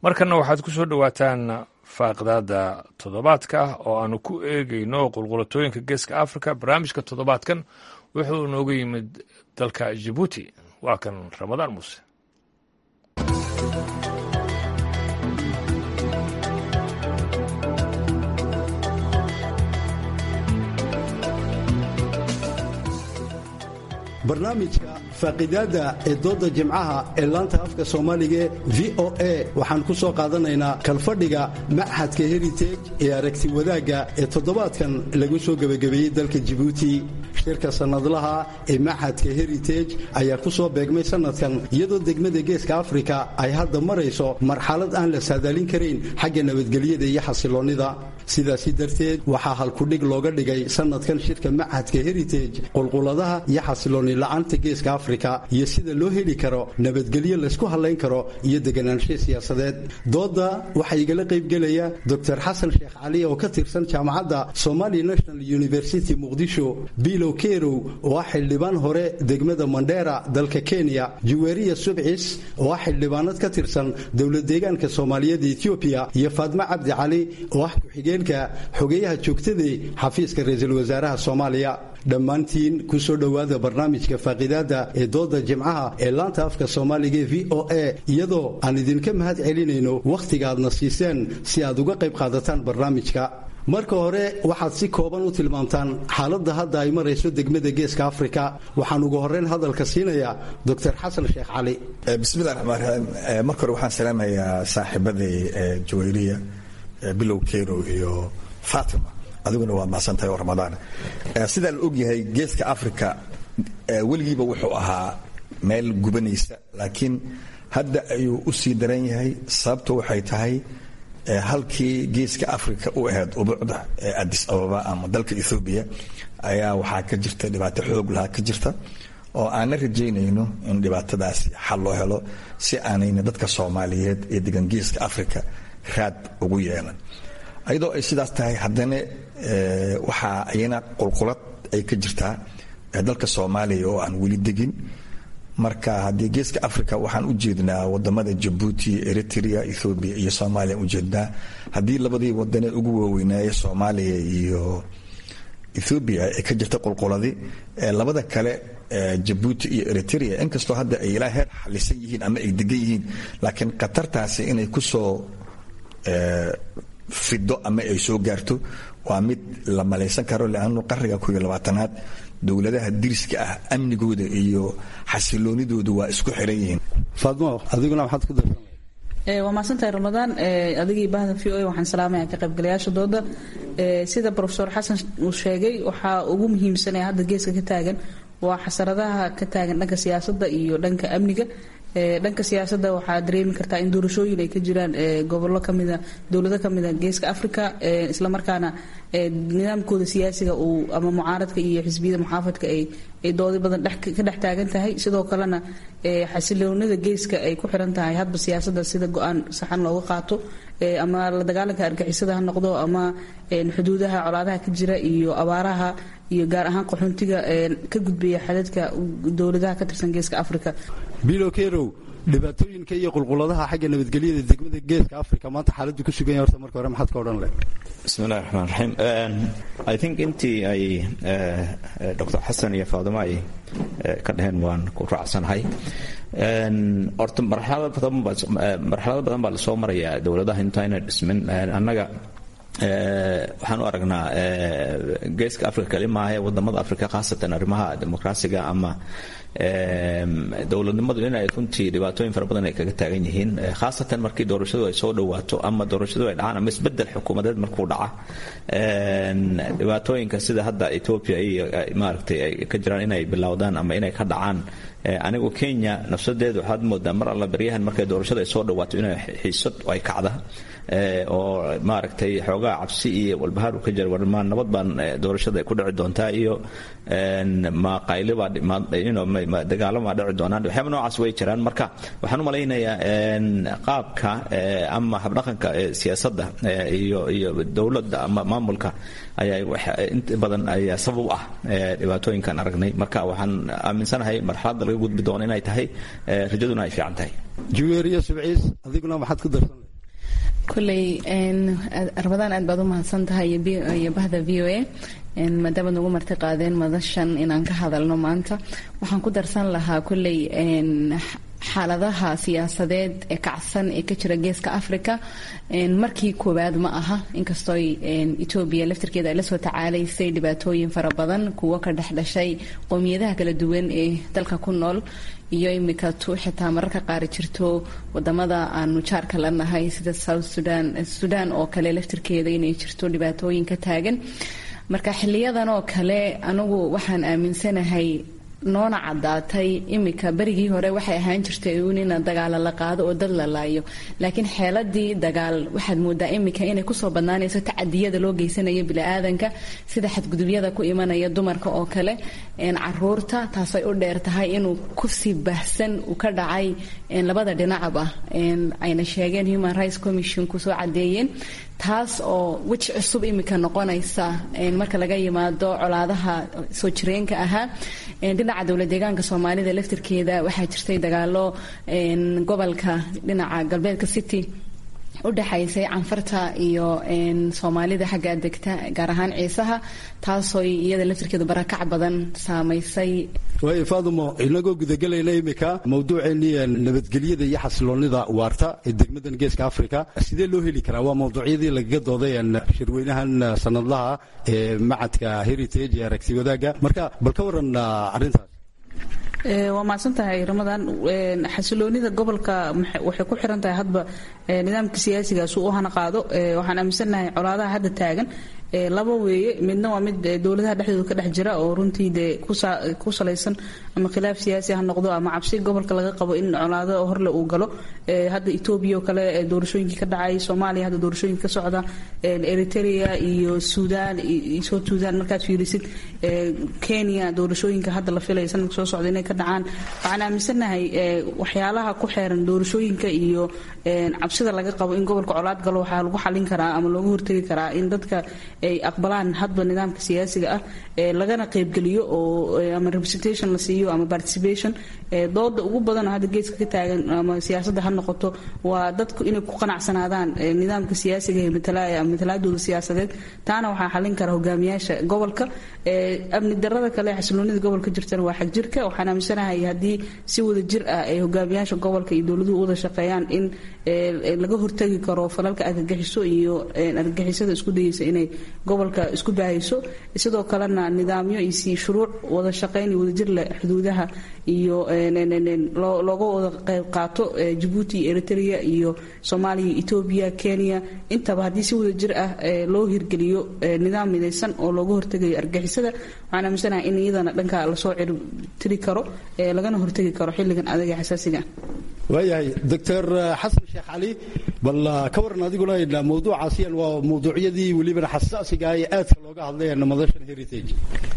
markanna waxaad ku soo dhowaataan faaqdaada toddobaadka ah oo aanu ku eegayno qulqulatooyinka geeska africa barnaamijka toddobaadkan wuxuu nooga yimid dalka jibuuti waa kan ramadaan muuse barnaamijka faaqidaada ee dooda jimcaha ee laanta afka soomaaliga v o a waxaan ku soo qaadanaynaa kalfadhiga machadka heritage ee aragti wadaagga ee toddobaadkan lagu soo gebagabeeyey dalka jibuuti shirka sannadlaha ee machadka heritage ayaa ku soo beegmay sannadkan iyadoo degmada geeska afrika ay hadda marayso marxalad aan la saadaalin karayn xagga nabadgelyada iyo xasiloonnida sidaasi darteed waxaa halkudhig looga dhigay sannadkan shirka machadka heritage qulquladaha iyo xasiloonni la'aanta geeska afrika iyo sida loo heli karo nabadgelyo laysku hadlayn karo iyo deganaansho siyaasadeed dooda waxaa igala qaybgelaya dor xasan sheekh cali oo ka tirsan jaamacadda somali national university muqdisho bilow kerow oo ah xildhibaan hore degmada mandheera dalka kenya juweriya subcis oo ah xildhibaanad ka tirsan dowlad deegaanka soomaaliyeed etoobiya iyo faadmo cabdi cali oo ah ku-xigeenka xogeyaha joogtadee xafiiska ra-iisul wasaaraha soomaaliya dhammaantiin ku soo dhowaada barnaamijka faaqidaada ee dooda jimcaha ee laanta afka soomaaliga v o a iyadoo aan idinka mahad celinayno wakhtiga aadna siiseen si aad uga qayb qaadataan barnaamijka marka hore waxaad si kooban u tilmaamtaan xaaladda hadda ay marayso degmada geeska afrika waxaan ugu horreyn hadalka siinayaa doctor xasan sheekh cali bismillahi raxmaan raxiim marka hore waxaan salaamayaa saaxiibadii jawayriya bilow keyrow iyo fatima adiguna waa mahadsantahay oo ramadaan sidaa la ogyahay geeska africa weligiiba wuxuu ahaa meel gubanaysa laakiin hadda ayuu u sii daran yahay sababto waxay tahay halkii geeska africa u ahayd ubuucda ee adis ababa ama dalka ethoobiya ayaa waxaa ka jirta dhibaato xoog lahaa ka jirta oo aanna rajaynayno in dhibaatadaasi xal loo helo si aanayna dadka soomaaliyeed ee degan geeska africa raad ugu yeelan ayadoo ay sidaas tahay haddana waxaa iyana qulqulad ay ka jirtaa dalka soomaaliya oo aan weli degin marka haddii geeska africa waxaan u jeednaa wadamada jabuuti eritrea ethoobiya iyo soomaaliya u jeednaa haddii labadii wadane ugu waaweynaaye soomaaliya iyo ethoobiya ay ka jirta qulquladi labada kale jabuuti iyo eritrea inkastoo hadda ay ilaa heer xalisan yihiin ama ay degan yihiin laakiin khatartaasi inay kusoo fido ama ay soo gaarto waa mid la malaysan karo leannu qarniga kuiyo labaatanaad dowladaha diriska ah amnigooda iyo xasiloonidooda waa isku xiran yihiin faadmo adiguna maxaad ku darsan waa mahadsantahay ramadaan adigii bahda v o a waxaan salaamaya ka qaybgalayaasha dooda sida rofesor xasan uu sheegay waxaa ugu muhiimsanaya hadda geeska ka taagan waa xasaradaha ka taagan dhanka siyaasadda iyo dhanka amniga dhanka siyaasadda waxaa dareemi kartaa in doorashooyin ay ka jiraan gobollo kamida dowlado kamida geeska africa islamarkaana nidaamkooda siyaasiga uu ama mucaaradka iyo xisbiyada muxaafadka ay doodi badan ka dhex taagan tahay sidoo kalena xasiloonida geeska ay ku xiran tahay hadba siyaasadda sida go-aan saxan looga qaato ama la dagaalanka argixisada ha noqdo ama xuduudaha colaadaha ka jira iyo abaaraha iyo gaar ahaan qaxoontiga ka gudbaya xadadka dowladaha ka tirsan geeska africa bilo kerow dhibaatooyinka iyo qulquladaha xagga nabadgelyada degmada geeska africa maanta xaaladdu ku sugan yahay horta marka hore maxaad ka odhan leh bismillahi raxmaan raxiim i think intii ay dr xasan iyo faadimo ay ka dhaheen waan ku raacsanahay horta marxalado badan baa lasoo marayaa dowladaha intayna dhismin annaga waxaan u aragnaa geeska africa kali maahae wadamada africa khaasatan arrimaha dimuqraasiga ama dowladnimadu inay runtii dhibaatooyin fara badan ay kaga taagan yihiin khaasatan markii doorashadu ay soo dhawaato ama doorashadu ay dhacaan ama isbedel xukuumadeed markuu dhaca dhibaatooyinka sida hadda ethiopia iyo maaragtay ay ka jiraan inay bilowdaan ama inay ka dhacaan anigu kenya nafsadeedu waxaad moodaa mar alla baryahan markay doorashada ay soo dhawaato inay xiisad ay kacda oo maaragtay xoogaa cabsi iyo walbahaar u ka jira warmaan nabad baan doorashada ay ku dhici doontaa iyo maqaylibaa dagaalamaa dhici doonaan waxyaaba noocaas way jiraan marka waxaan u malaynayaa qaabka ama habdhaqanka siyaasadda iyo iyo dowladda ama maamulka ayaa inta badan ayaa sabab u ah dhibaatooyinkan aragnay marka waxaan aaminsanahay marxaladda laga gudbi doono inay tahay rajaduna ay fiican tahay juweeriya subciis adiguna maxaad ku darsan kuley arbadaan aad baad u mahadsan tahay iyo bahda v o a maadaama nagu marti qaadeen madashan inaan ka hadalno maanta waxaan ku darsan lahaa kuley xaaladaha siyaasadeed ee kacsan ee ka jira geeska africa markii koowaad ma aha inkastoo etoobiya laftirkeeda ay lasoo tacaalaysay dhibaatooyin fara badan kuwo ka dhex dhashay qowmiyadaha kala duwan ee dalka ku nool iyo imika tu xitaa mararka qaar jirto wadamada aanu jaarka la nahay sida south sudan sudan oo kale laftirkeeda inay jirto dhibaatooyin ka taagan marka xiliyadan oo kale anigu waxaan aaminsanahay noona caddaatay imika berigii hore waxay ahaan jirtay uun ina dagaala la qaado oo dad la laayo laakiin xeeladii dagaal waxaad moodaa imika inay kusoo badnaanayso tacadiyada loo geysanayo bili-aadanka sida xadgudubyada ku imanaya dumarka oo kale caruurta taasay u dheer tahay inuu kusii baahsan uu ka dhacay labada dhinacba ayna sheegeen human rights commission kusoo cadeeyeen taas oo weji cusub imika noqonaysa marka laga yimaado colaadaha soo jireenka ahaa dhinaca dowlad deegaanka soomaalida laftirkeeda waxaa jirtay dagaalo gobolka dhinaca galbeedka city u dhexaysay canfarta iyo soomaalida xagga degta gaar ahaan ciisaha taasoo iyada laftirkeedu barakac badan saamaysay waayo faadumo inagoo gudagelayna imika mawduuceennii nabadgelyada iyo xasiloonida waarta ee degmadan geeska africa sidee loo heli karaa waa mawduucyadii lagaga dooday shirweynahan sanadlaha ee macadka heritage ee aragti wadaagga marka bal ka waran arrintaas waa mahadsan tahay ramadan xasiloonida gobolka waxay ku xiran tahay hadba nidaamka siyaasigaas uu u hana qaado waxaan aaminsannahay colaadaha hadda taagan laba weeye midna waa mid dowladaha dhexdooda ka dhex jira oo runtii dee ku salaysan ama khilaaf siyaasi ha noqdo ama cabsi gobolka laga qabo in colaado horle uu galo hadda etoobiya oo kale doorashooyinkii ka dhacay soomaaliya hadda doorashooyinka ka socda eritrea iyo suudaan south suudaan markaad fiirisid kenya doorashooyinka hadda la filaya sanadka soo socda inay ka dhacaan waxaan aaminsannahay waxyaalaha ku xeeran doorashooyinka iyo cabsida laga qabo in gobolka colaad galo waxaa lagu xalin karaa ama looga hortegi karaa in dadka ay aqbalaan hadba nidaamka siyaasiga ah lagana qaybgeliyo oo ama representation la siiyo ama participation dooda ugu badan hadda geeska ka taagan ama siyaasadda ha noqoto waa dadku inay ku qanacsanaadaan nidaamka siyaasiga ee matalaya ama matalaadooda siyaasadeed taana waxaa xalin kara hogaamiyaasha gobolka amni darada kale xasiloonida gobolka jirtana waa xag jirka waxaan aaminsanahay haddii si wada jir ah ay hogaamiyaasha gobolka iyo dowladuhu wada shaqeeyaan in laga hortagi karo falalka argagixiso iyo argagixisada isku dayeysa inay gobolka isku baahayso sidoo kalena nidaamyo iyo si shuruuc wada shaqayn iyo wadajir leh xuduudaha iyo looga wada qayb qaato jabuuti iyo eritrea iyo soomaaliya etoobiya kenya intaba haddii si wada jir ah loo hirgeliyo nidaam midaysan oo looga hortegayo argagixisada waxaan aaminsanahay in iyadana dhanka lasoo cirtiri karo lagana hortegi karo xilligan adag ee xasaasiga waayahay doctor xasan sheekh cali bal ka waran adiguna mawduucaasiyan waa mawduucyadii welibana xasaasiga ee aadka looga hadlay madashan heritage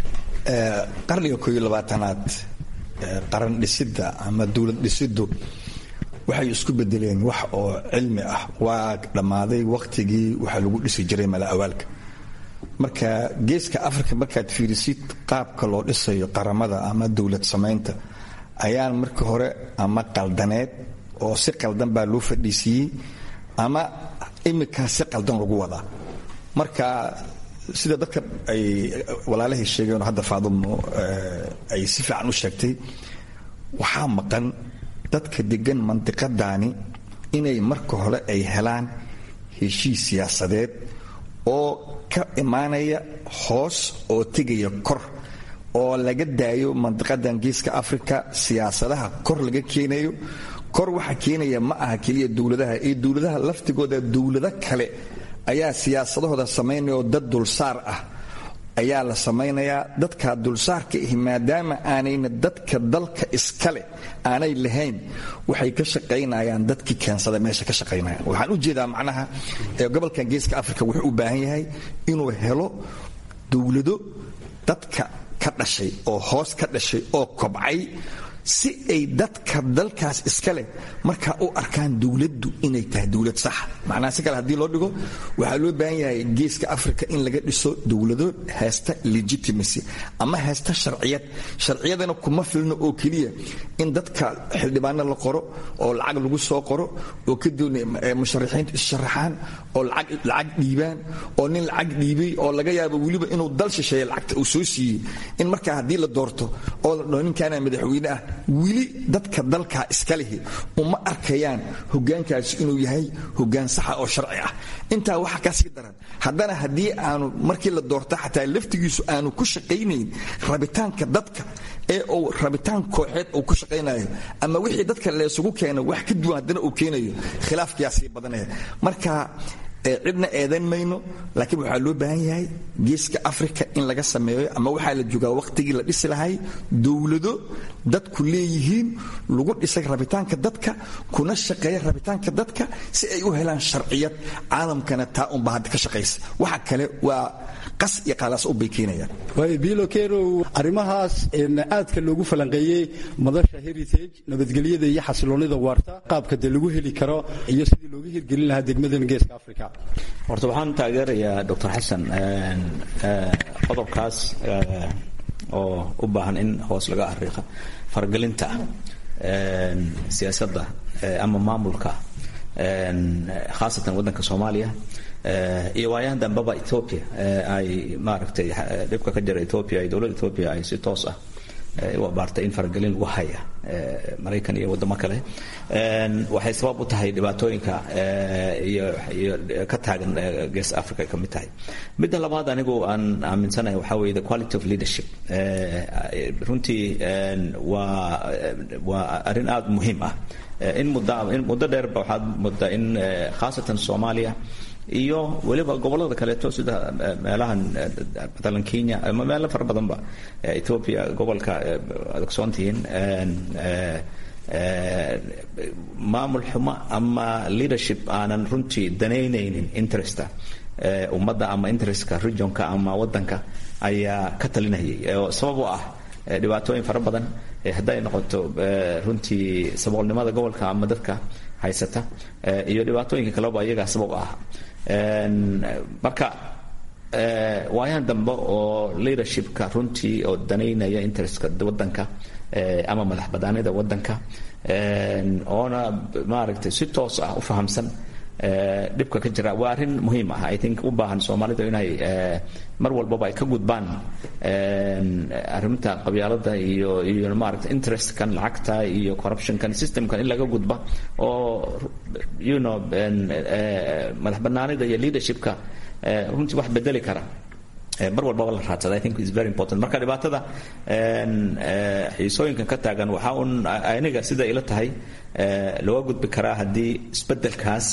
qarniga kooiyo labaatanaad qaran dhisidda ama dowlad dhisiddu waxay isku bedeleen wax oo cilmi ah waa dhammaaday wakhtigii waxaa lagu dhisi jiray mala awaalka marka geeska africa markaad fiirisid qaabka loo dhisayo qaramada ama dowlad samaynta ayaan marka hore ama qaldaneed oo si qaldan baa loo fadhiisiiyey ama iminkaa si qaldan lagu wadaa marka sida dadka ay walaalahay sheegeen hadda faadumo ay si fiican u sheegtay waxaa maqan dadka degan mandiqadaani inay marka hore ay helaan heshiis siyaasadeed oo ka imaanaya hoos oo tegaya kor oo laga daayo mandiqadan geeska africa siyaasadaha kor laga keenayo kor waxa keenaya ma aha keliya dowladaha ee dowladaha laftigooda dowlado kale ayaa siyaasadahooda samaynaya oo dad dulsaar ah ayaa la samaynayaa dadka dulsaarka ahi maadaama aanayna dadka dalka iskale aanay lahayn waxay ka shaqaynayaan dadkii keensada meesha ka shaqaynaya waxaan u jeedaa macnaha gobolkan geeska africa wuxuu u baahan yahay inuu helo dowlado dadka ka dhashay oo hoos ka dhashay oo kobcay si ay dadka dalkaas iska leh markaa u arkaan dowladdu inay tahay dowlad saxa macnaha si kale haddii loo dhigo waxaa loo baahan yahay geeska africa in laga dhiso dowlado haysta legitimacy ama haysta sharciyad sharciyadana kuma filno oo keliya in dadka xildhibaano la qoro oo lacag lagu soo qoro oo kadibna musharaxiintu issharaxaan oo lacag dhiibaan oo nin lacag dhiibay oo laga yaabo weliba inuu dal shisheeye lacagta uu soo siiyey in markaa haddii la doorto oo la dhaho ninkaana madaxweyne ah weli dadka dalkaa iska lihi uma arkayaan hogaankaasi inuu yahay hogaan saxa oo sharci ah intaa waxa kasii daran haddana haddii aanu markii la doorto xataa laftigiisu aanu ku shaqaynayn rabitaanka dadka ee uu rabitaan kooxeed uu ku shaqaynayo ama wixii dadka leesugu keena wax ka duwan haddana uu keenayo khilaafkiyaa sii badanaya marka cidna eedan mayno laakiin waxaa loo baahan yahay geeska africa in laga sameeyo ama waxaa la joogaa wakhtigii la dhisi lahay dowlado dadku leeyihiin lagu dhisay rabitaanka dadka kuna shaqeeya rabitaanka dadka si ay u helaan sharciyad caalamkana taa unba hadda ka shaqaysa waxa kale waa qas iyo qaalaas u bay keenayaan waayo bilo kerow arrimahaas aadka loogu falanqeeyey madasha heritage nabadgelyada iyo xasiloonida waarta qaabka de lagu heli karo iyo sidii looga hirgelin lahaa degmadan geeska africa horta waxaan taageerayaa doctor xasan qodobkaas oo u baahan in hoos laga ariiqa faragelinta siyaasadda ama maamulka khaasatan waddanka soomaaliya iyo waayahan dambeba ethoopia ay maaragtay dhibka ka jira ethoopia iyo dowladda ethoopia ay si toos ah u abaartay in faragelin lagu haya maraykan iyo waddamo kale waxay sabab u tahay dhibaatooyinka iyo iyo ka taagan gees africa ay ka mid tahay midda labaad anigu aan aaminsanahay waxaa weeye the quality of leadership runtii waa waa arrin aada muhiim ah in muddo in muddo dheerba waxaad muddaa in khaasatan soomaaliya iyo weliba gobollada kaleeto sida meelahan matalan kenya ama meelo fara badanba ethoopia gobolka ad ogsoontihiin maamul xumo ama leadership aanan runtii danaynaynin interesta ummadda ama interestka regionka ama waddanka ayaa ka talinayay oo sabab u ah dhibaatooyin fara badan hadday noqoto runtii saboolnimada gobolka ama dadka haysata iyo dhibaatooyinka kaleba iyagaa sabab ah marka waayahan dambe oo leadershipka runtii oo danaynaya interestka waddanka ama madax banaanida waddanka oona maaragtay si toos ah u fahamsan dhibka ka jira waa arrin muhiim ah i think u baahan soomaalidu inay mar walbaba ay ka gudbaan arrinta qabyaalada iyo iyo maaragta interestkan lacagta iyo corruptionkan systemkan in laga gudba oo you know madax banaanida iyo leadershipka runtii wax bedeli kara mar walbaba la raadsada i think is very important marka dhibaatada xiisooyinkan ka taagan waxaa un aniga sida ila tahay looga gudbi karaa haddii isbedelkaas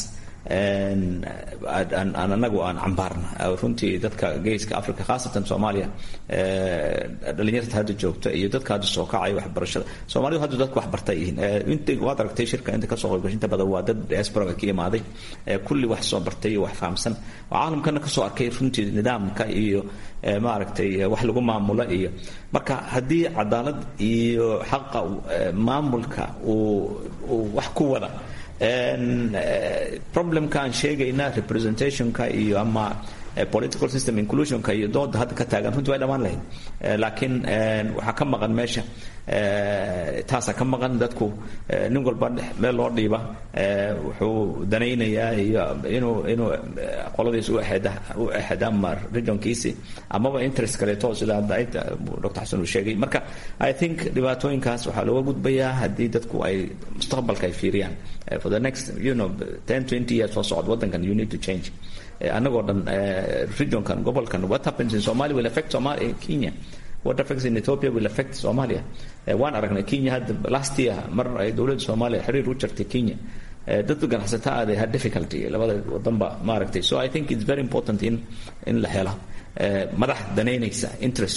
aan anagu aan cambaarna runtii dadka geeska africa khaasatan soomaaliya dhalinyarta hadda joogta iyo dadka hadda soo kacaya waxbarashada soomaalidu hadda dadka waxbartay yihiin int waad aragtay shirka inta kasoo qaybgashinta badan waa dad diasporaga ka imaaday kulli wax soo bartay iyo wax fahamsan oo caalamkana kasoo arkay runtii nidaamka iyo maaragtay wax lagu maamulo iyo marka haddii cadaalad iyo xaqa maamulka uu wax ku wada problemka aan sheegayna representationka iyo ama political system inclusionka iyo dooda hadda ka taagan runtii way dhammaan lahayd laakiin waxaa ka maqan meesha taasaa ka maqan dadku nin walba meel loo dhiiba wuxuu danaynayaa iyo inuu inuu qoladiis u exeda u exeda ama regionkiisi amaba interest kaleeto sida hadda dr xasan uu sheegay marka i think dhibaatooyinkaas waxaa looga gudbayaa haddii dadku ay mustaqbalka ay fiiriyaan for the next you know ten twenty years soo socod waddankan you need to change annagoo dhan regionkan gobolkan what happens in somalia will affect somalia kenya what affects in ethiopia will affect somalia waan aragnay kenya hadda last year mar ay dowladda soomaaliya xiriir u jartay kenya dadka ganacsata ah they had difficulty labada wadanba maaragtay so i think it's very important in in la helo madax danaynaysa interestka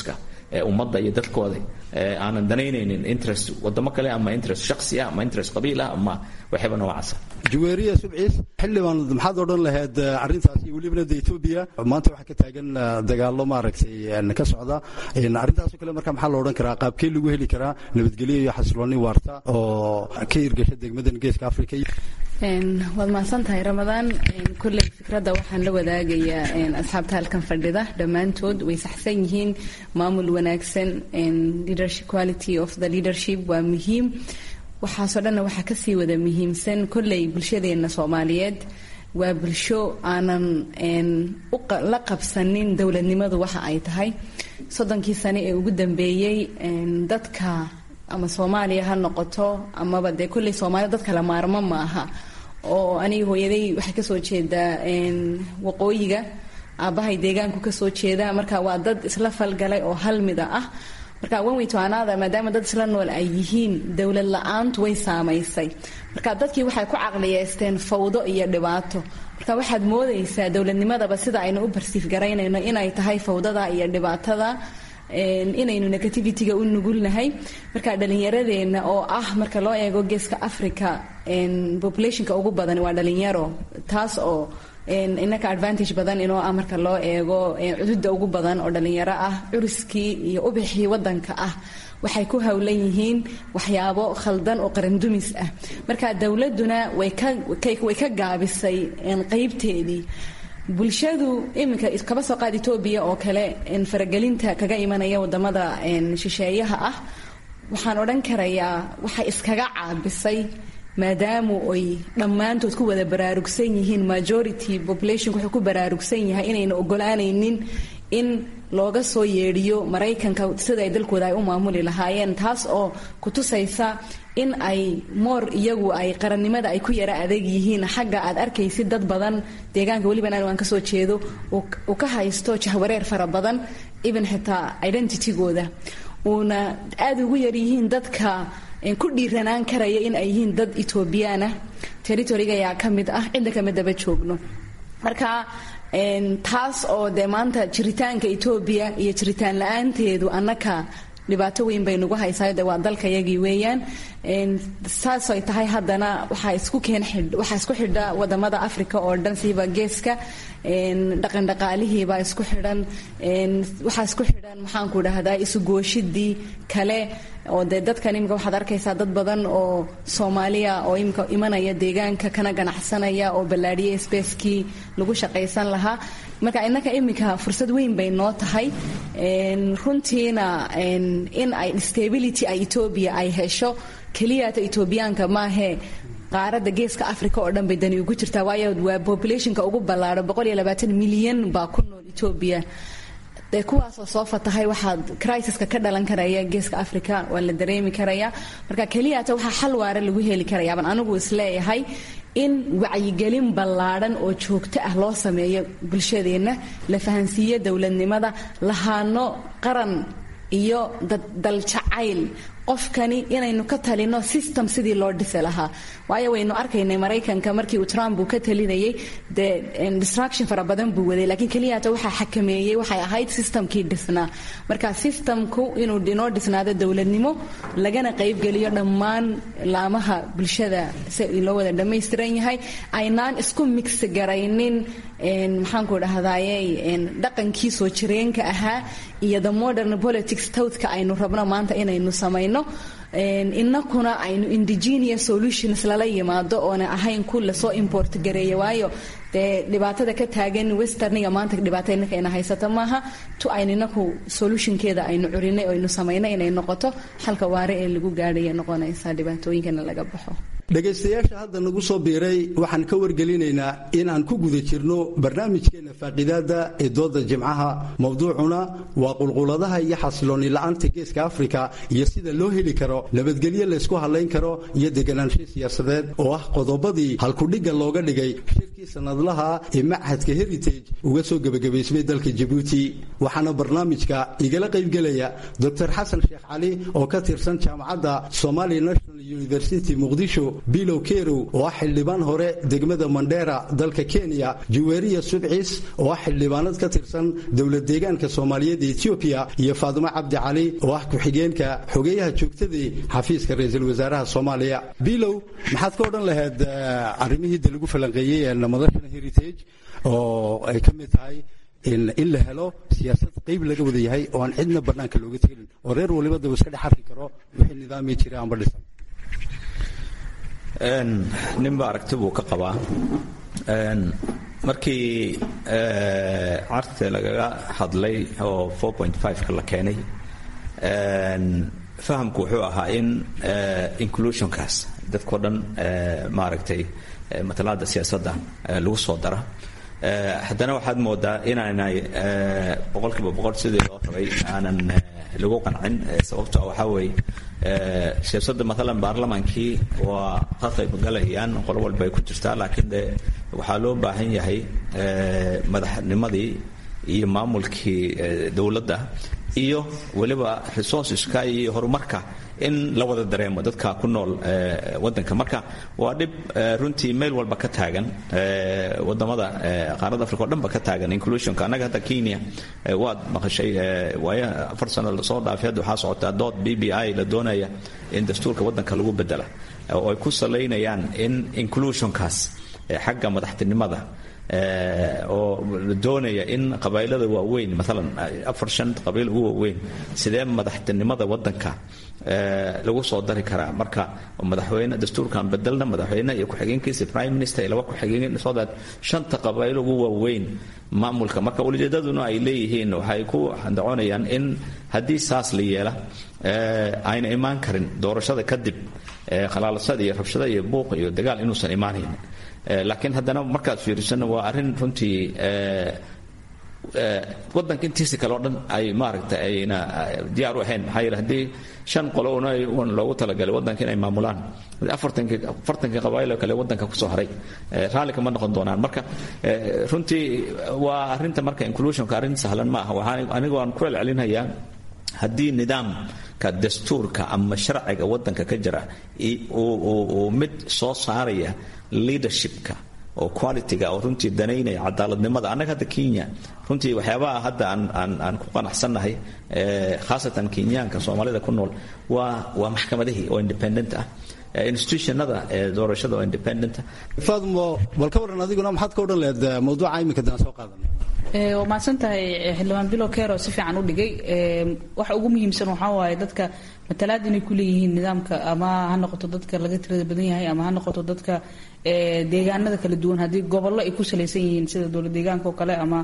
ummadda iyo dadkooda aanan danaynaynin interest wadamo kale ama interest shaksi ah ama interest qabiil ah ama waxyaba noocaasa juweeriya subciis xildhibaan maxaad odhan lahayd arrintaas iyo welibana de etoobiya maanta waxaa ka taagan dagaallo maaragtay ka socda arrintaasoo kale marka maxaa la odhan karaa qaabkee lagu heli karaa nabadgelyo iyo xasilooni waarta oo ka hirgasha degmadan geeska africa waad mahadsan tahay ramadaan kolley fikradda waxaan la wadaagayaa asxaabta halkan fadhida dhammaantood way saxsan yihiin maamul wanaagsan leadership quality of the leadership waa muhiim waxaasoo dhanna waxaa kasii wada muhiimsan kolley bulshadeenna soomaaliyeed waa bulsho aanan la qabsanin dowladnimadu waxa ay tahay soddonkii sane ee ugu dambeeyey dadka ama soomaaliya ha noqoto amaba dee kolley soomaalida dad kala maarmo ma aha oo aniga hooyaday waxay kasoo jeedaa waqooyiga aabbahay deegaanku kasoo jeeda marka waa dad isla falgalay oo hal mida ah marka wanweytoanaada maadaama dad isla nool ay yihiin dowlad la-aantu way saamaysay marka dadkii waxay ku caqliyeysteen fawdo iyo dhibaato marka waxaad moodaysaa dowladnimadaba sida aynu u barsiif garaynayno inay tahay fawdada iyo dhibaatada inaynu negativity-ga u nugulnahay marka dhalinyaradeenna oo ah marka loo eego geeska africa populationka ugu badan waa dhalinyaro taas oo inaka advantage badan inoo ah marka loo eego cududa ugu badan oo dhalinyaro ah curiskii iyo ubixii wadanka ah waxay ku howlan yihiin waxyaabo khaldan oo qarandumis ah marka dowladuna way ka gaabisay qeybteedii bulshadu iminka kaba soo qaad etoobiya oo kale faragelinta kaga imanaya wadamada shisheeyaha ah waxaan odhan karayaa waxay iskaga caabisay maadaamu ay dhammaantood ku wada baraarugsan yihiin majority population wuxuu ku baraarugsan yahay inayna ogolaanaynin in looga soo yeedhiyo maraykanka sida ay dalkooda ay u maamuli lahaayeen taas oo kutusaysa in ay moor iyagu ay qarannimada ay ku yara adeeg yihiin xagga aad arkaysid dad badan deegaanka weliban anigu aan kasoo jeedo uu ka haysto jahwareer fara badan even xitaa identitygooda uuna aada ugu yaryihiin dadka ku dhiiranaan karaya in ay yihiin dad etoobiyaanah territoriga ayaa ka mid ah cidda kama daba joogno marka taas oo dee maanta jiritaanka etoobiya iyo jiritaan la-aanteedu annaka dhibaato weyn bay nagu haysaa de waa dalkayagii weeyaan saasay tahay haddana waxaa isku keen waxaa isku xidha wadamada africa oo dhan siiba geeska dhaqandhaqaalihiibaa isku xidhan waxaa isku xidhan maxaanku dhahdaa isugooshidii kale oo dee dadkan imika waxaad arkaysaa dad badan oo soomaaliya oo imika imanaya deegaanka kana ganacsanaya oo ballaadhiya spacekii lagu shaqaysan lahaa marka innaka imika fursad weyn bay noo tahay runtiina in ay stability ay etoobiya ay hesho keliyata etoobiyaanka maahee qaaradda geeska africa oo dhan bay dani ugu jirtaa waayo waa populationka ugu ballaaro boqol iyo labaatan milyan baa ku nool etoobiya dee kuwaasoo soo fatahay waxaad crisiska ka dhalan karaya geeska africa waa la dareemi karaya marka keliyata waxaa xal waara lagu heli karaya baan anigu isleeyahay in wacyigelin ballaadhan oo joogto ah loo sameeyo bulshadeenna la fahansiiyo dowladnimada lahaano qaran iyo daljacayl qofkani inaynu ka talino system sidii loo dhisi lahaa waayo waynu arkaynay maraykanka markii uu trump uu ka talinayay dee distraction fara badan buu waday laakiin keliyata waxaa xakameeyey waxay ahayd systemkii dhisnaa marka systemku inuu inoo dhisnaado dowladnimo lagana qaybgeliyo dhammaan laamaha bulshada si loo wada dhammaystiran yahay aynaan isku mix garaynin maxaanku dhahdaye dhaqankii soo jireenka ahaa iyo the modern politics towdka aynu rabno maanta inaynu samayno inakuna aynu indigenous solutions lala yimaado oona ahayn ku lasoo import gareeya waayo dee dhibaatada ka taagan westerniga maanta dhibaato inaka ina haysata maaha tu aynu inaku solutionkeeda aynu curinay o aynu samaynay inay noqoto xalka waare ee lagu gaadhaya noqonaysa dhibaatooyinkana laga baxo dhegaystayaasha hadda nagu soo biiray waxaan ka wargelinaynaa in aan ku guda jirno barnaamijkeenna faaqiidaada ee dooda jimcaha mowduucuna waa qulquladaha iyo xasilooni la-aanta geeska afrika iyo sida loo heli karo nabadgelyo laysku hadlayn karo iyo deganaansho siyaasadeed oo ah qodobadii halkudhigga looga dhigay shirkii sanadlaha ee machadka heritage uga soo gebagabaysmay dalka jabuuti waxaana barnaamijka igala qaybgelaya doctor xasan sheekh cali oo ka tirsan jaamacadda somali national university muqdisho bilow kerow oo ah xildhibaan hore degmada mandheera dalka kenya juweriya subcis oo ah xildhibaanad ka tirsan dowlad deegaanka soomaaliyeed ee etoobiya iyo faadimo cabdi cali oo ah ku-xigeenka xogeeyaha joogtadii xafiiska ra-iisul wasaaraha soomaaliya bilow maxaad ka odhan lahayd arrimihii de lagu falanqeeyey madashana heritage oo ay ka mid tahay in la helo siyaasad qayb laga wada yahay oo aan cidna bannaanka looga tegin oo reer waliba daba iska dhex arki karo wixii nidaamii jira aanba dhisan ninba aragti buu ka qabaa markii carte lagaga hadlay oo ka la keenay fahamku wuxuu ahaa in inclusionkaas dadkao dhan maaragtay matalaada siyaasadda lagu soo dara haddana waxaad moodaa inaanay boqolkiiba boqol sidii loo rabay aanan lagu qancin sababto waxaa weeye siyaasadda maalan baarlamaankii waa ka qaybgalayaan qolo walba ay ku jirtaa laakiin de waxaa loo baahan yahay madaxnimadii iyo maamulkii dowladda iyo weliba resourceska iyo horumarka in la wada dareemo dadka ku nool wadanka marka waa dhib runtii meel walba ka taagan wadamada qaarada africa o dhanba ka taagan inclusionka annaga hadda kenya waad maqashay waayo afar sano lasoo dhaafay hadda waxaa socotaa dood b b i la doonaya in dastuurka wadanka lagu bedela oo ay ku salaynayaan in inclusionkaas xagga madaxtinimada oo la doonaya in qabailada waaweyn maalan afar shan qabiil ugu waaweyn sidee madaxtinimada wadanka lagu soo dari karaa marka madaxweyne dastuurkan bedelna madaxweyne iyo ku-xigeenkiisa prime minister iyo laba ku-xigeen so that shanta qabailo ugu waaweyn maamulka marka ulijeedaduna ay leeyihiin waxay ku andacoonayaan in haddii saas la yeela ayna imaan karin doorashada kadib khalaalasada iyo rabshada iyo buuq iyo dagaal inuusan imaanayn laakiin haddana markaad fiirisana waa arrin runtii wadanka intiisa kale o dhan ay maaragtay ayna diyaar u ahayn maxaa yeele haddii shan qolo una un loogu talagalay wadanka inay maamulaan afartankii afartankii qabaa'il oo kale wadanka kusoo haray raalli kama noqon doonaan marka runtii waa arrinta marka inclusionka arrin sahlan ma aha waxaan anigu aan ku celcelinayaa haddii nidaamka dastuurka ama sharciga wadanka ka jira uu mid soo saaraya leadershipka oo qualityga oo runtii danaynaya cadaaladnimada annaga hadda kenya runtii waxyaabaha hadda aan ku qanacsannahay khaasatan kenyaanka soomaalida ku nool waa waa maxkamadihii oo independent ah institutionada doorashada oo independent faadmo bal ka warran adiguna maxaad ka odhan lahayd mawduuca iminka daan soo qaadanay waa mahadsan tahay xildhibaan bilo kero si fiican u dhigay waxa ugu muhiimsan waxaa waaye dadka matalaad inay ku leeyihiin nidaamka ama ha noqoto dadka laga tirada badan yahay ama ha noqoto dadka deegaanada kala duwan haddii gobollo ay ku salaysan yihiin sida dowlad deegaanka oo kale ama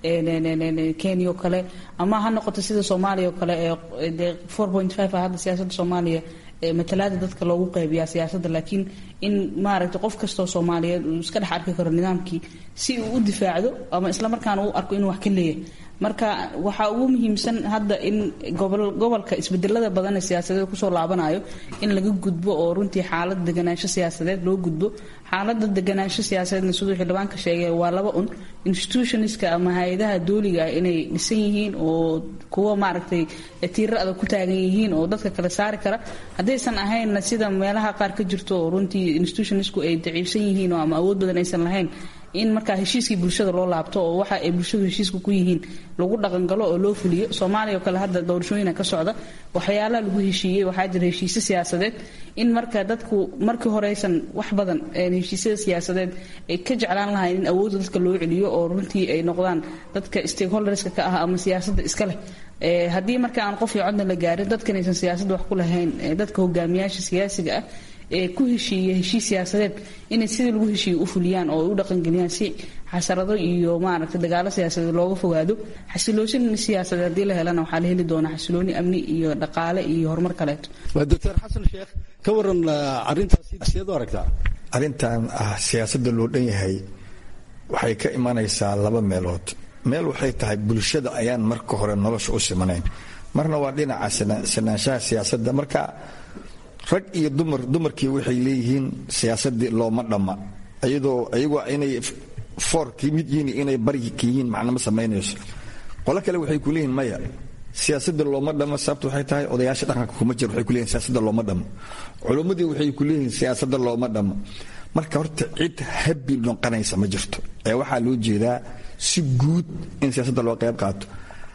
kenya oo kale ama ha noqoto sida soomaaliya oo kale ee four point five ah hadda siyaasadda soomaaliya matalaada dadka loogu qaybiyaa siyaasadda laakiin in maaragtay qof kastoo soomaaliyeed uu iska dhex arki karo nidaamkii si uu u difaacdo ama islamarkaana u arko inuu wax ka leeyahay marka waxaa ugu muhiimsan hadda in gobolka isbedelada badan ee siyaasadeed kusoo laabanayo in laga gudbo oo runtii xaalad deganaansho siyaasadeed loo gudbo xaalada deganaansho siyaasadeedna siduu xildhibaanka sheegay waa laba un institutionska ama hay-adaha dooliga ah inay dhisan yihiin oo kuwa maaragtay tiira adag ku taagan yihiin oo dadka kale saari kara haddaysan ahaynna sida meelaha qaar ka jirto oo runtii institutionsku ay daciifsan yihiin oo ama awood badan aysan lahayn in markaa heshiiskii bulshada loo laabto oo waxa ay bulshadu heshiiska ku yihiin lagu dhaqangalo oo loo fuliyo soomaaliya oo kale hadda doorashooyina ka socda waxyaalaha lagu heshiiyey waxaa jira heshiisyo siyaasadeed in marka dadku markii horeysan wax badan heshiisyada siyaasadeed ay ka jeclaan lahayn in awoodda dadka loo celiyo oo runtii ay noqdaan dadka stakeholderska ka ah ama siyaasadda iska leh haddii marka aan qof iyo codna la gaarin dadkan aysan siyaasadda wax ku lahayn dadka hogaamiyaasha siyaasiga ah ee ku heshiiya heshiis siyaasadeed inay sidii lagu heshiiya u fuliyaan oo ay u dhaqangeliyaan si xasarado iyo maaragtay dagaalo siyaasadeed looga fogaado xasiloosin siyaasadeed haddii la helana waxaa la heli doonaa xasilooni amni iyo dhaqaale iyo horumar kaleeto waa doctor xasan sheekh ka waran arrintaasi sideed u aragtaa arrintan ah siyaasadda loo dhan yahay waxay ka imanaysaa laba meelood meel waxay tahay bulshada ayaan marka hore nolosha u simanayn marna waa dhinaca sinaanshaha siyaasadda marka rag iyo dumar dumarkii waxay leeyihiin siyaasadii looma dhamma iyadoo iyagoo inay foor ka mid yihiin inay bari ka yihiin macnama samaynayso qolo kale waxay ku leeyihiin maya siyaasadda looma dhamo sababta waxay tahay odayaasha dhaqanka kuma jiro waxay kuleeyihin siyaasadda looma dhamo culummadii waxay ku leeyihiin siyaasadda looma dhamo marka horta cid habi noqonaysa ma jirto ee waxaa loo jeedaa si guud in siyaasadda loo qayb qaato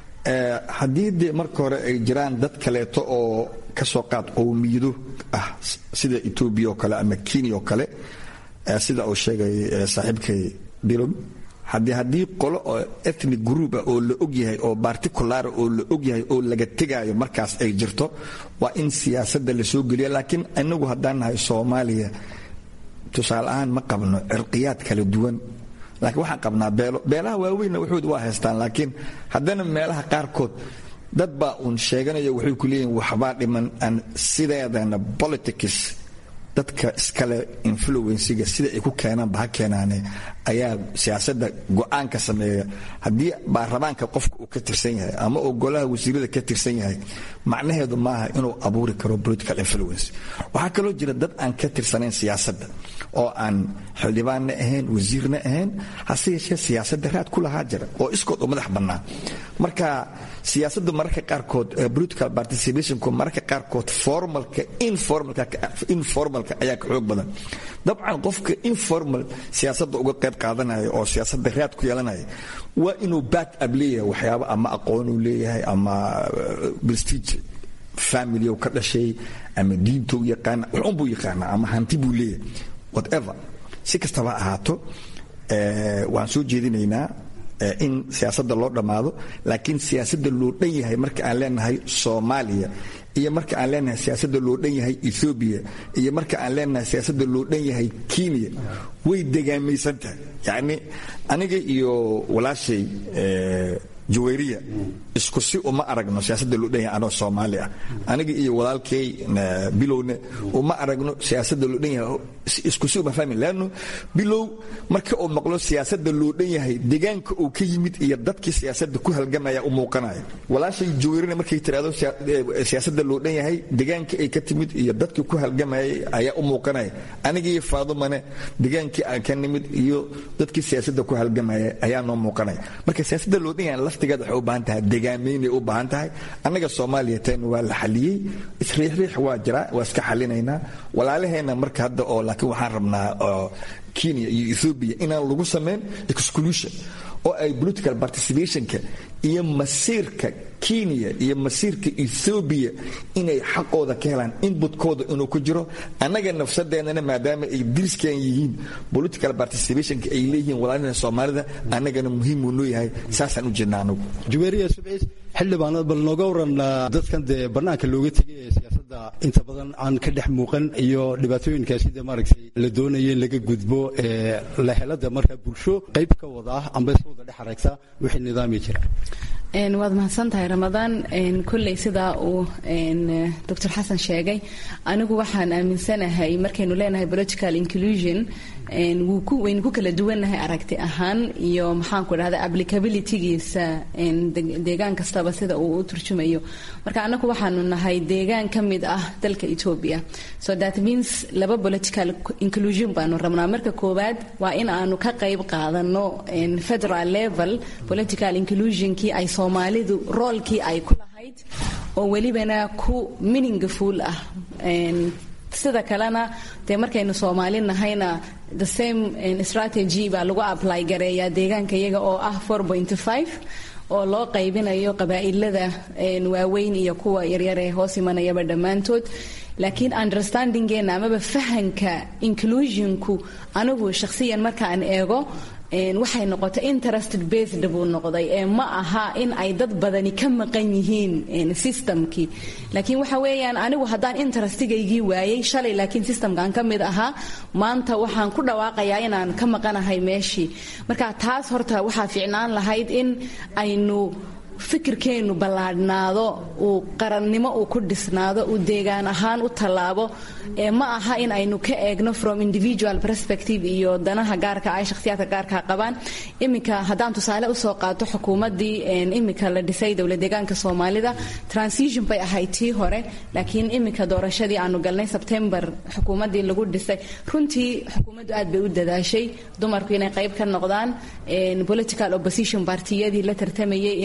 haddii dee marka hore ay jiraan dad kaleeto oo kasoo qaad qowmiyado ah sida etoobiya oo kale ama kenya oo kale sida uu sheegay saaxiibkay bilon haddii haddii qolo oo ethnic group ah oo la ogyahay oo particular oo la ogyahay oo laga tegaayo markaas ay jirto waa in siyaasadda la soo geliya laakiin inagu haddaan nahay soomaaliya tusaale ahaan ma qabno cirqiyaad kala duwan laakiin waxaan qabnaa beelo beelaha waaweynna waxood waa haystaan laakiin haddana meelaha qaarkood dad baa uun sheeganaya waxay ku leeyihin waxbaa dhiman aan sideedana politics dadka iskale influensiga sida ay ku keenaanba ha keenaane ayaa siyaasadda go-aanka sameeya haddii baarlamaanka qofka uu ka tirsan yahay ama uu golaha wasiirada ka tirsan yahay macnaheedu maaha inuu abuuri karo political influence waxaa kaloo jira dad aan ka tirsanayn siyaasadda oo aan xildhibaanna ahayn wasiirna ahayn hase yeeshee siyaasadda raad ku lahaa jira oo iskood u madax bannaan marka siyaasaddu mararka qaarkood political participationku mararka qaarkood formalka informalka ayaa ka xoog badan dabcan qofka informal siyaasadda uga qayb qaadanaya oo siyaasadda raad ku yeelanaya waa inuu back up leeyahay waxyaabo ama aqoonuu leeyahay ama prestige family ka dhashay ama diintou yaqaana waxunbuu yaqaana ama hanti buu leeyahay whatever si kastaba ahaato waan soo jeedinaynaa in siyaasadda loo dhammaado laakiin siyaasadda loo dhan yahay marka aan leenahay soomaaliya iyo marka aan leenahay siyaasadda loo dhan yahay ethoobiya iyo marka aan leenahay siyaasadda loo dhan yahay kenya way degaamaysan tahay yacni aniga iyo walaashay jawayriya isku si uma aragno siyaasadda loo dhan yahay anoo soomaali ah aniga iyo walaalkay bilowna uma aragno siyaasadda loo dhan yahay isku si uma fahmi leanno bilow marka uu maqlo siyaasadda loo dhan yahay deegaanka uu ka yimid iyo dadkii siyaasadda ku halgamaya u muuqanaya walaashay jawayrina markay tiraahdo siyaasadda loo dhan yahay deegaanka ay ka timid iyo dadkii ku halgamayay ayaa u muuqanaya aniga iyo faadumane deegaankii aan ka nimid iyo dadkii siyaasadda ku halgamaya ayaa noo muuqanaya marka siyaasadda loo dhan yahay laftigeed waxay u baahan tahay degaamaynay u baahan tahay annaga soomaaliya tan waa la xaliyey isriixriix waa jiraa waa iska xalinaynaa walaalaheenna marka hadda oo laakiin waxaan rabnaa kenya iyo ethoobia inaan lagu samayn exclusion oo ay political participationka iyo masiirka kenya iyo masiirka ethoobiya inay xaqooda ka helaan inbutkooda inuu ku jiro annaga nafsadeennana maadaama ay diriskan yihiin political participationka ay leeyihiin walaalina soomaalida annagana muhiimuu noo yahay saasaan u jirna anagu juweeriya subciis xildhibaanad bal nooga waran dadkan dee bannaanka looga tegay ee siyaasadda inta badan aan ka dhex muuqan iyo dhibaatooyinka sida maaragtay la doonaya in laga gudbo ee la helada marka bulsho qayb ka wada ah amba is wada dhex aragta wixii nidaami jira waad mahadsantahay ramadaan kolley sidaa uu doctor xasan sheegay anigu waxaan aaminsanahay markaynu leenahay political inclusion waynu ku kala duwannahay aragti ahaan iyo maxaanku dhahda applicabilitygiisa deegaan kastaba sida uu u turjumayo marka annagu waxaanu nahay deegaan ka mid ah dalka etoobiya so that means laba political inclusion baanu rabnaa marka koowaad waa in aanu ka qayb qaadano federal level political inclusionkii ay soomaalidu roolkii ay ku lahayd oo welibana ku meaningful ah sida kalena dee markaynu soomaali nahayna the same strategy baa lagu apply gareeyaa deegaanka iyaga oo ah oo loo qaybinayo qabaa'ilada waaweyn iyo kuwa yaryar ee hoos imanayaba dhammaantood laakiin understandingeena amaba fahanka inclusionku anigu shakhsiyan markaan eego waxay noqotay interested based buu noqday ee ma aha in ay dad badani ka maqan yihiin systemkii laakiin waxa weeyaan anigu haddaan interestigaygii waayay shalay laakiin systemkan ka mid ahaa maanta waxaan ku dhawaaqayaa inaan ka maqanahay meeshii marka taas horta waxaa fiicnaan lahayd in aynu fikirkeennu ballaadhnaado uu qarannimo uu ku dhisnaado uu deegaan ahaan u tallaabo ee ma aha in aynu ka eegno from individual perspective iyo danaha gaarka ay shakhsiyaadka gaarka qabaan iminka haddaan tusaale usoo qaato xukuumaddii iminka la dhisay dowla deegaanka soomaalida transition bay ahayd tii hore laakiin iminka doorashadii aanu galnay sebtembar xukuumaddii lagu dhisay runtii xukuumaddu aad bay u dadaashay dumarku inay qayb ka noqdaan political opposition partiyadii la tartamayay in ay ka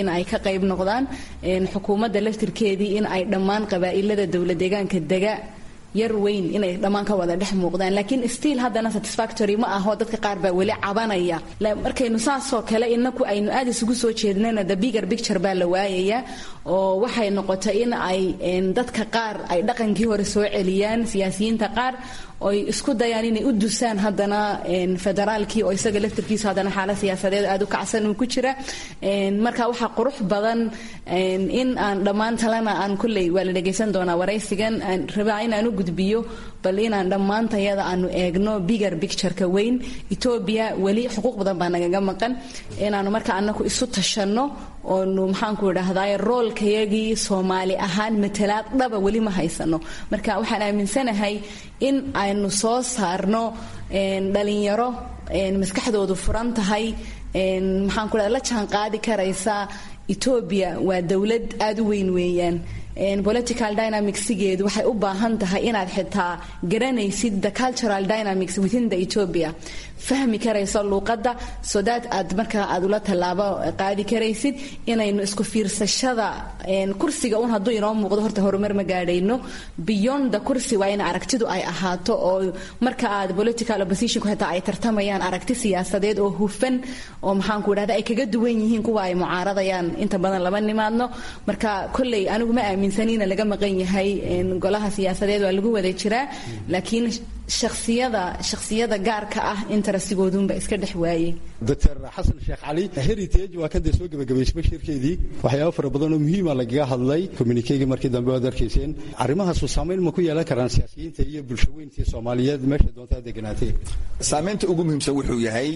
qayb noqdaan xukuumadda laftirkeedii in ay dhammaan qabaa'ilada dowlad deegaanka dega yar weyn inay dhammaan ka wada dhex muuqdaan laakiin stiil haddana satisfactory ma aho dadka qaar baa weli cabanaya markaynu saasoo kale inaku aynu aad isugu soo jeednana the bigger picture baa la waayaya oo waxay noqotay in ay dadka qaar ay dhaqankii hore soo celiyaan siyaasiyiinta qaar oy isku dayaan inay u dusaan haddana federaalkii oo isaga laftirkiisa haddana xaalad siyaasadeed aad u kacsan uu ku jira marka waxaa qurux badan in aan dhammaan talena aan kulley waa la dhegaysan doonaa waraysigan aan rabaa inaan u gudbiyo bal inaan dhammaantayada aanu eegno bigger pictureka weyn etoobiya weli xuquuq badan baa nagaga maqan inaanu marka anaku isu tashanno oonu maxaanku idhaahdaay roolkayagii soomaali ahaan matalaad dhaba weli ma haysano marka waxaan aaminsanahay in aynu soo saarno dhalinyaro maskaxdoodu furan tahay maxaanku dhahda la jaan qaadi karaysa etoobiya waa dowlad aada u weyn weeyaan political dynamicsigeedu waxay u baahan tahay inaad xitaa garanaysid the cultural dynamics within the ethiopia fahmi karayso luuqadda so that aad markaa aad ula tallaabo qaadi karaysid inaynu isku fiirsashada kursiga un hadduu inoo muuqdo horta horumar ma gaadhayno beyond the kursi waa in aragtidu ay ahaato oo marka aad political oppositionku xitaa ay tartamayaan aragti siyaasadeed oo hufan oo maxaanku idhahda ay kaga duwan yihiin kuwa ay mucaaradayaan inta badan lama nimaadno marka kolley anigu ma aaminsanina laga maqan yahay golaha siyaasadeed waa lagu wada jiraa laakiin shaksiyada shaksiyada gaarka ah interestigoodunba iska dhex waayey doctor xasan sheekh cali heritage waa kan dee soo gebagabaysay bashirkeedii waxyaabo fara badan oo muhiima lagaga hadlay communikegii markii dambe waad arkayseen arrimahaasu saamayn ma ku yeelan karaan siyaasiyiinta iyo bulshaweyntii soomaaliyeed meesha doontaa deganaatee saamaynta ugu muhiimsan wuxuu yahay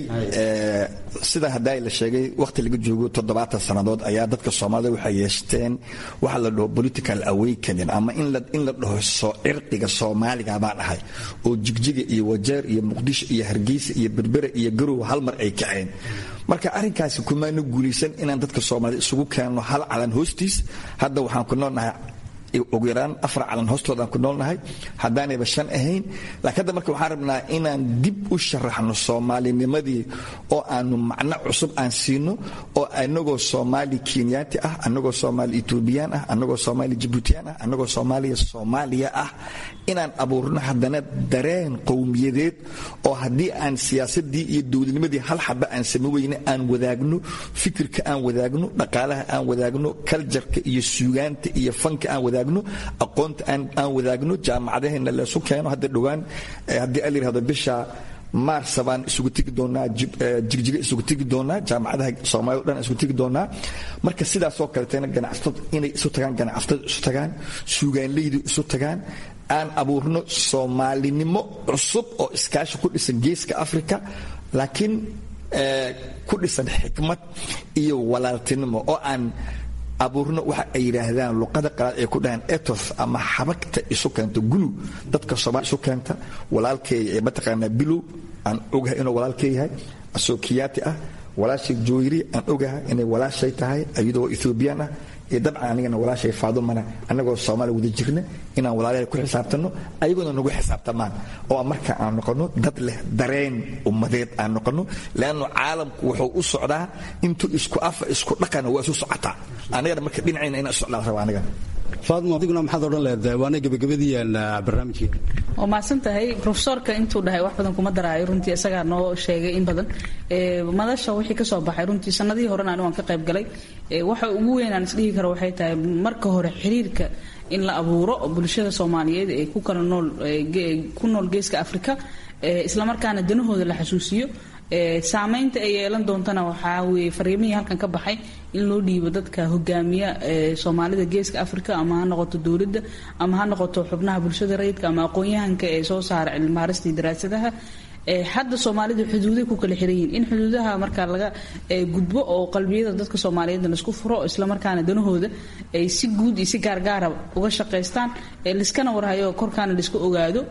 sida haddaa la sheegay wakhti laga joogo toddobaatan sannadood ayaa dadka soomaalida waxay yeeshteen waxa la dhaho political awakening ama in la dhaho soo cirqiga soomaaliga baan ahay oo jigjiga iyo wajeer iyo muqdisho iyo hargeysa iyo berbere iyo garow hal mar ay kaceen marka arrinkaasi kumaana guulaysan inaan dadka soomaalida isugu keenno hal calan hoostiis hadda waxaan ku noolnahay ugu yaraan afar calan hoostoodaan ku noolnahay haddaanayba shan ahayn laakiin hadda marka waxaan rabnaa inaan dib u sharaxno soomaalinimadii oo aanu macno cusub aan siino oo anagoo soomaali kenyaati ah anagoo soomaali etoobiyaan ah anagoo soomaali jibuutiyaan ah anagoo soomaaliya soomaaliya ah inaan abuurno haddana dareen qowmiyadeed oo haddii aan siyaasadii iyo dowladnimadii hal xaba aan same weyne aan wadaagno fikirka aan wadaagno dhaqaalaha aan wadaagno kaljarka iyo suugaanta iyo fanka aan wadaagno aqoonta aan wadaagno jaamacadaheenna leesu keeno hadda dhowaan haddii a layirahdo bisha maarsa baan isugu tegi doonaa jigjiga isugu tegi doonaa jaamacadaha soomaalida o dhan isugu tegi doonaa marka sidaasoo kaleetana ganacsatada inay isu tagaan ganacsatada isu tagaan suugaanleydu isu tagaan aan abuurno soomaalinimo cusub oo iskaashi ku dhisan geeska africa laakiin ku dhisan xikmad iyo walaaltinimo oo aan abuurno waxa ay yidhaahdaan luqada qalaad ay ku dhahaan ethos ama xabagta isu keenta gulu dadka soomaali isu keenta walaalkeeya ee mataqaanaa bilow aan ogahay inuu walaalkee yahay asookiyaati ah walaashay jooyri aan ogahay inay walaashay tahay iyadoo ethoobiyan ah iyo dabcan anigana walaashay faadumana annagoo soomaaliya wada jirna inaan walaalahay ku xisaabtanno ayagoona nagu xisaabtamaan oo marka aan noqonno dad leh dareen ummadeed aan noqonno leannu caalamku wuxuu u socdaa intuu isku afa isku dhaqana waa isu socotaa anigana marka dhinacayna inaan socdaan raba aniga faadmo adiguna maxaad odhan leedahay waana gebagabadiian barnaamijkeena waa mahadsan tahay profesorka intuu dhahay wax badan kuma daraayo runtii isagaa noo sheegay in badan madasha wixii ka soo baxay runtii sanadihii horena anigu aan ka qayb galay waxa ugu weyn aan isdhihi karo waxay tahay marka hore xiriirka in la abuuro bulshada soomaaliyeed ee ku kala nool ku nool geeska afrika islamarkaana danahooda la xasuusiyo saamaynta ay yeelan doontana waxaa weye fariimihii halkan ka baxay in loo dhiibo dadka hogaamiya soomaalida geeska africa ama ha noqoto dowladda ama ha noqoto xubnaha bulshada rayidka ama aqoon-yahanka ee soo saara cilmibaaristii daraasadaha hadda soomaalidu xuduuday ku kala xiran yihiin in xuduudaha markaa laga gudbo oo qalbiyada dadka soomaaliyeed laisku furo islamarkaana danahooda ay si guud iyo si gaargaara uga shaqaystaan liskana warhayo korkaana laiska ogaado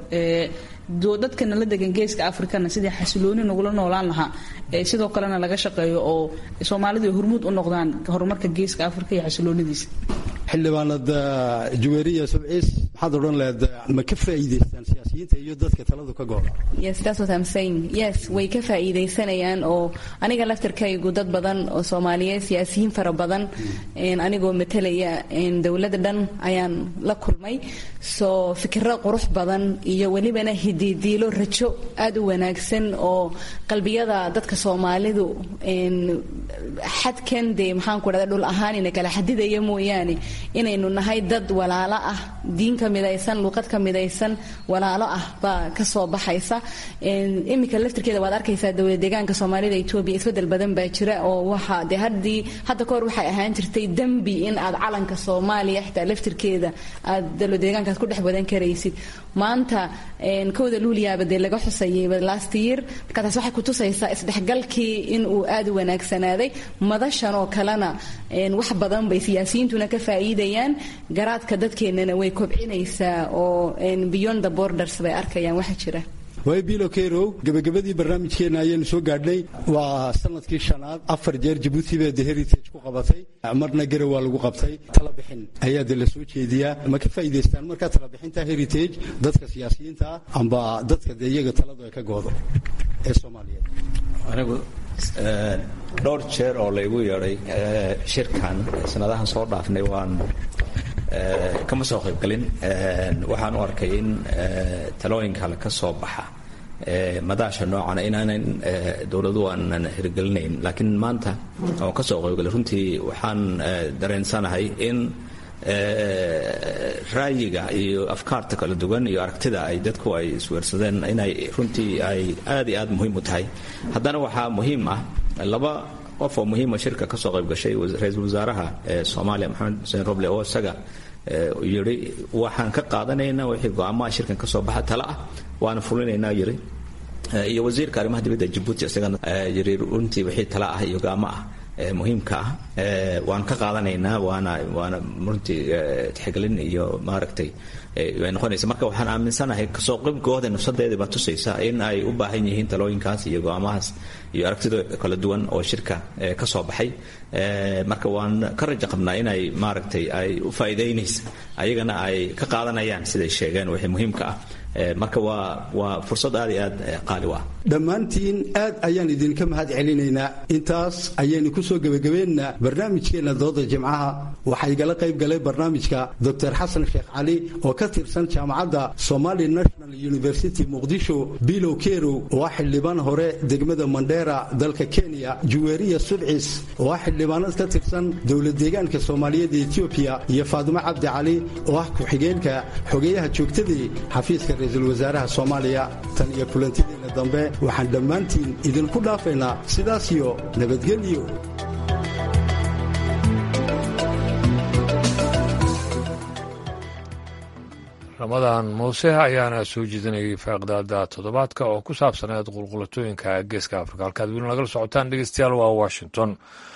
dadkana la degan geeska afrikana sidii xasilooni nagula noolaan lahaa sidoo kalena laga shaqeeyo oo soomaalidu ay hormuud u noqdaan horumarka geeska afrika iyo xasiloonidiisa xildhibaanad juweeriya subciis maxaad odhan leed ma ka faa'iidaystaan siyaasiyiin siyaasiyiinta iyo dadka taladu ka gooda yes that's what I'm saying yes way ka faa'iidaysanayaan oo aniga laftarkaygu dad badan oo soomaaliyeed siyaasiyiin fara badan anigoo matalaya dowladda dhan ayaan la kulmay soo fikiro qurux badan iyo welibana hididiilo rajo aad u wanaagsan oo qalbiyada dadka soomaalidu xadkan dee maxaan ku dhahda dhul ahaan ina kala xadidaya mooyaane inaynu nahay dad walaalo ah diin ka midaysan luuqad ka midaysan walaalo ah baa ka soo baxaysa iminka laftirkeeda waad arkaysaa dowlad deegaanka soomaalida etoobiya isbedel badan baa jira oo waxa dee haddii hadda kahor waxay ahaan jirtay dembi in aad calanka soomaaliya xitaa laftirkeeda aad dowlad deegaankaas ku dhex wadan karaysid maanta kowda luuliyaaba dee laga xusayayba last year marka taas waxay kutusaysaa isdhexgalkii in uu aad u wanaagsanaaday madashan oo kalena wax badan bay siyaasiyiintuna ka faa'iidayaan garaadka dadkeennana way kobcinaysaa oo beyond the borders bay arkayaan waxa jira waay bilo kerow gebagabadii barnaamijkeenna ayaanu soo gaadhnay waa sanadkii shanaad afar jeer jabuuti bee the heritage ku qabatay marna garow waa lagu qabtay talabixin ayaa de la soo jeediyaa ma ka faa'iidaystaan markaa talabixinta heritage dadka siyaasiyiinta ah amba dadka dee iyaga taladu ay ka goodo ee soomaaliyeed anigu dhowr jeer oo laygu yeedhay shirkan sanadahan soo dhaafnay waan kama soo qaybgelin waxaan u arkay in talooyinka kale ka soo baxa madaasha noocana inaanan dowladuhu aanan hirgelinayn laakiin maanta oon ka soo qaybgalay runtii waxaan dareensanahay in ra'yiga iyo afkaarta kala duwan iyo aragtida ay dadku ay isweersadeen inay runtii ay aad iyo aad muhiim u tahay haddana waxaa muhiim ah laba qof oo muhiima shirka ka soo qayb gashay ra-iisul wasaaraha soomaaliya maxamed xuseen roble oo isaga yidhi waxaan ka qaadanaynaa wixii go-aamaha shirkan ka soo baxa tale ah waana fulinaynaa yidhi iyo wasiirka arrimaha dibadda jabuuti isagana yidhi runtii wixii tale ah iyo go-aamo ah muhiimka ah waan ka qaadanaynaa waana waana runtii tixgelin iyo maaragtay ay noqonaysa marka waxaan aaminsanahay kasoo qaybkooda nafsadeeda baa tusaysa in ay u baahan yihiin talooyinkaas iyo go-aamahaas iyo aragtida kala duwan oo shirka ka soo baxay marka waan ka rajo qabnaa inay maaragtay ay u faa'iidaynaysa ayagana ay ka qaadanayaan siday sheegeen wixii muhiimka ah marka waa waa fursad aad iyo aad qaali u ah dhammaantiin aad ayaan idinka mahad celinaynaa intaas ayaynu ku soo gebagabeynaa barnaamijkeenna dooda jimcaha waxaa igala qayb galay barnaamijka doctor xasan sheekh cali oo ka tirsan jaamacadda somali national university muqdisho bilow kerow oo ah xildhibaan hore degmada mandheera dalka kenya juweeriya sudcis oo ah xildhibaanad ka tirsan dowlad deegaanka soomaaliyeed ee etoobiya iyo faadimo cabdi cali oo ah ku-xigeenka xogeyaha joogtadii xafiiska ra-iisul wasaaraha soomaaliya tan iyo kulantideena dambe waxaan dhammaantiin idinku dhaafaynaa sidaas iyo nabadgelyo ramadan muuse ayaana soo jeedinayay faaqdaada toddobaadka oo ku saabsaneed qulqulatooyinka geeska afrika halkaad weli nagala socotaan dhegeystayaal waa washington